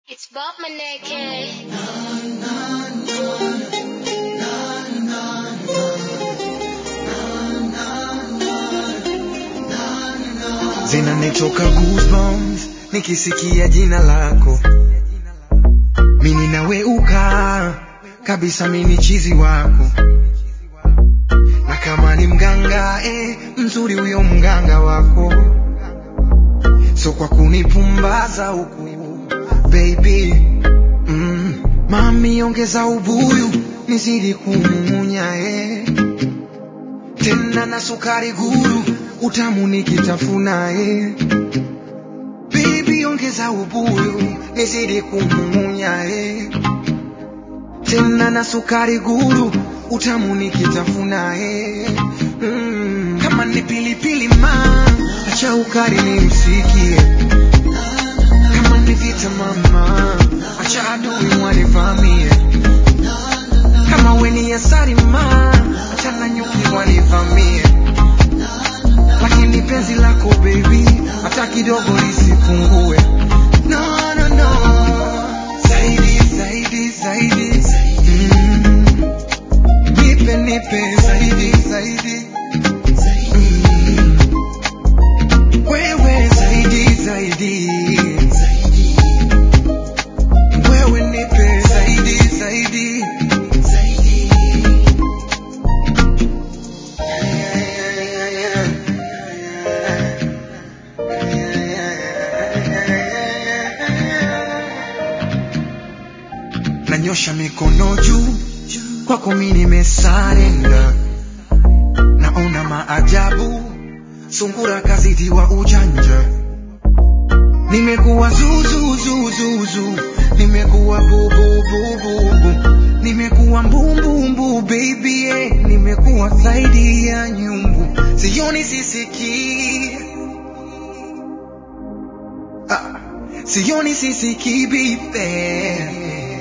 It's Bob Maneke. zinanitoka goosebumps nikisikia jina lako mini naweuka kabisa mini chizi wako na kama ni mganga eh, mzuri huyo mganga wako so kwa kunipumbaza huku baby mm, mami ongeza ubuyu nizidi kumumunya eh. tena na sukari guru utamu nikitafuna eh. baby ongeza ubuyu nizidi kumumunya eh. tena na sukari guru utamu nikitafuna eh. mm. kama ni pilipili ma acha ukari ni msikie kama ni vita mama acha adui wanivamie kama weni asari ma acha na nyuki wanivamie lakini penzi lako baby hata kidogo lisipungue no, no, no. zaidi zaidi zaidi mm. nipe nipe zaidi zaidi mm. wewe zaidi zaidi wewe nipe zaidi zaidi nanyosha mikono juu kwako mi nimesarenda naona maajabu sungura kazidiwa ujanja nimekuwa zuzuzuzuzu nimekuwa bububububu nimekuwa mbumbumbu baby eh. nimekuwa zaidi ya nyumbu sioni sisikii ah. sioni sisikii bibe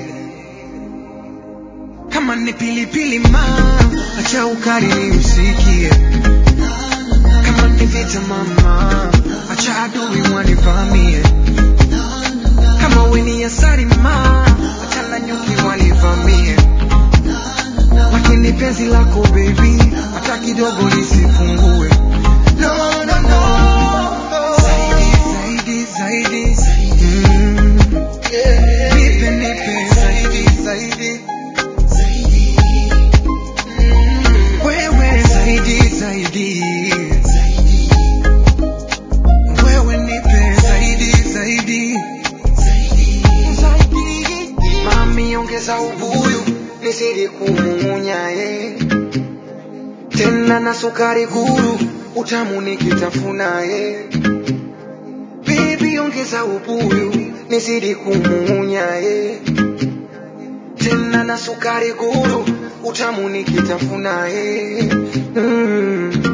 kama ni pilipili ma acha ukali ni usikie kama ni vita mama acha adui wanivamie kama weni asari ma acha na nyuki wanivamie lakini penzi lako baby hata kidogo lisipungue no, no, no. zaidi zaidi zaidi mm. nipe nipe zaidi zaidi wewe zaidi zaidi wewe nipe zaidi zaidi mami ongeza ubuyu nizidi kumumunya eh. tena na sukari guru utamu nikitafuna eh. baby ongeza ubuyu nizidi kumumunya eh. tena na sukari guru utamu nikitafuna eh. mm.